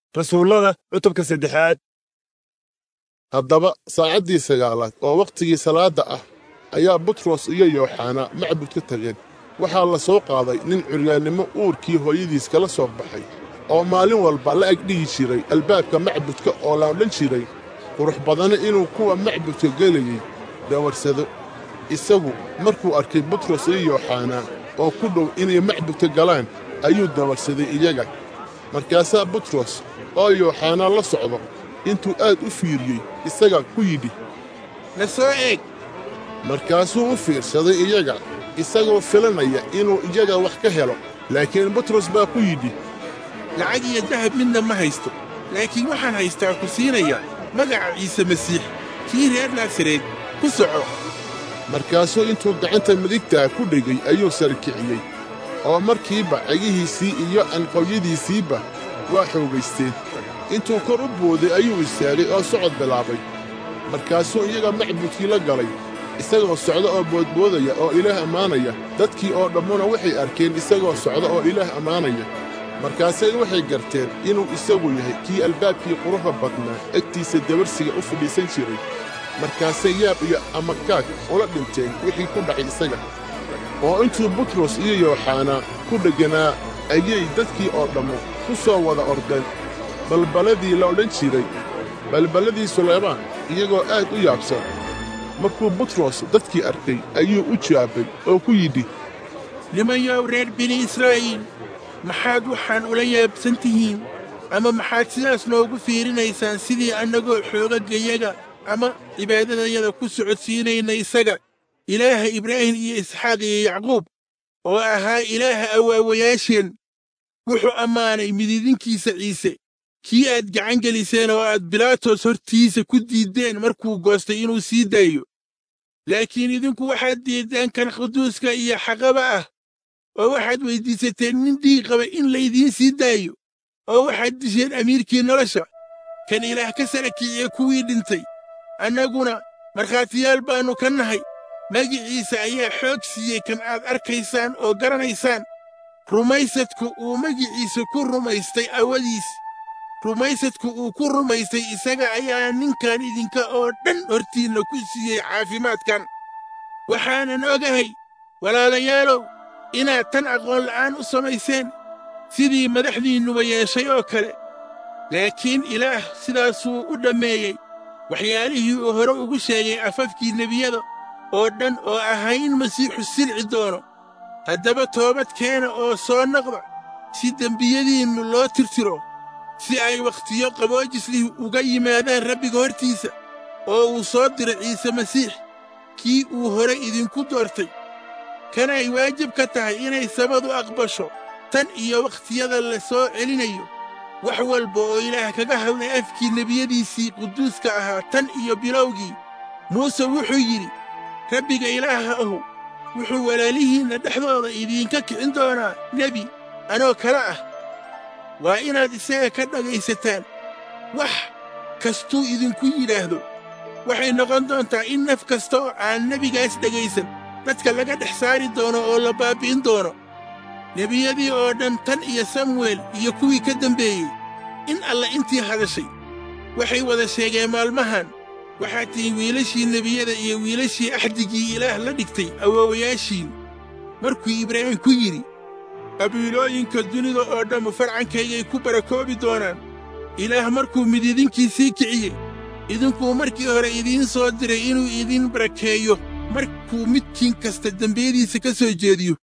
rasuullada cutubka saddexaad haddaba saacaddii sagaalaad oo wakhtigii salaadda ah ayaa butros iyo yooxanaa macbud ka tageen waxaa la soo qaaday nin curyaannimo uurkii hooyadiis kala soo baxay oo maalin walba la agdhihi jiray albaabka macbudka oo la odhan jiray qurux badana inuu kuwa macbudka gelayey dawarsado isagu markuu arkay butros iyo yooxanaa oo ku dhow inay macbudka galaan ayuu dawarsaday iyaga markaasaa butros oo yooxanaa la socdo intuu aad u fiiriyey isaga ku yidhi na soo eeg markaasuu u fiirsaday iyaga isagoo filanaya inuu iyaga wax ka helo laakiin butros baa ku yidhi lacag iyo dahab midna ma haysto laakiin waxaan haystaa ku siinaya magaca ciise masiix kii reer naasareed ku soco markaasuu intuu gacanta midigtaa ku dhegay ayuu sarkiciyey oo markiiba cegihiisii iyo anqowyadiisiiba waa xoogaysteen intuu kor u booday ayuu istaagay oo socod bilaabay markaasuu iyaga macbudkii la galay isagoo socda oo boodboodaya oo ilaah ammaanaya dadkii oo dhammuna waxay arkeen isagoo socda oo ilaah ammaanaya markaasay waxay garteen inuu isagu yahay kii albaabkii quruxda badnaa egtiisa dabarsiga u fadhiisan jiray markaasay yaab iyo amakaag ula dhinteen wixii ku dhacay isaga oo intuu butros iyo yooxanaa ku dhegganaa ayay dadkii oo dhammu ku soo wada ordeen balballadii la odhan jiray balballadii sulaymaan iyagoo aad u yaabsan markuu butros dadkii arkay ayuu u jawaabay oo ku yidhi nimanyow reer bini israa'iil maxaad waxaan ula yaabsan tihiin ama maxaad sidaas noogu fiirinaysaan sidii annagoo xoogaggayaga ama cibaadadayada ku socodsiinayna isaga ilaaha ibraahim iyo isxaaq iyo yacquub oo ahaa ilaaha awaawayaasheen wuxuu ammaanay mididinkiisa ciise kii aad gacan geliseen oo aad bilaatos hortiisa ku diiddeen markuu goostay inuu sii daayo laakiin idinku waxaad diiddeen kan quduuska iyo xaqaba ah oo waxaad weyddiisateen nin dhiig qaba in laydiin sii daayo oo waxaad disheen amiirkii nolosha kan ilaah ka sara kiciye kuwii dhintay annaguna markhaatiyaal baannu ka nahay magiciisa ayaa xoog siiyey kan aad arkaysaan oo garanaysaan rumaysadku uu magiciisa ku rumaystay awadiis rumaysadku uu ku rumaystay isaga ayaa ninkan idinka oo dhan hortiinna ku siiyey caafimaadkan waxaanan ogahay walaalayaalow inaad tan aqoon la'aan u samayseen sidii madaxdiinnuba yeeshay oo kale laakiin ilaah sidaasuu u dhammeeyey waxyaalihii uu hore ugu sheegay afafkii nebiyada oo dhan oo ahaa in masiixu silci doono haddaba toobad keena oo soo noqda si dembiyadiinnu loo tirtiro si ay wakhtiyo qaboojislih uga yimaadaan rabbiga hortiisa oo uu soo diro ciise masiix kii uu hore idinku doortay kanay waajib ka tahay inay samadu aqbasho tan iyo wakhtiyada la soo celinayo wax walba oo ilaah kaga hadlay afkii nebiyadiisii quduuska ahaa tan iyo bilowgii muuse wuxuu yidhi rabbiga ilaaha ahu wuxuu walaalihiinna dhexdooda idiinka kicin doonaa nebi anoo kale ah waa inaad isaga ka dhagaysataan wax kastuu idinku yidhaahdo waxay noqon doontaa in naf kasta oo aan nebigaas dhegaysan dadka laga dhex saari doono oo la baabbi'in doono nebiyadii oo dhan tan iyo samuel iyo kuwii ka dembeeyey in alla intii hadashay waxay wada sheegeen maalmahan waxaad tihiin wiilashii nebiyada iyo wiilashii axdigii ilaah la dhigtay awoowayaashiin markuu ibraahim ku yidhi qabiilooyinka dunida oo dhammu farcankaygay ku barakoobi doonaan ilaah markuu mididinkiisii kiciyey idinkuu markii hore idiin soo diray inuu idin barakeeyo markuu midkiin kasta dembiyadiisa ka soo jeediyo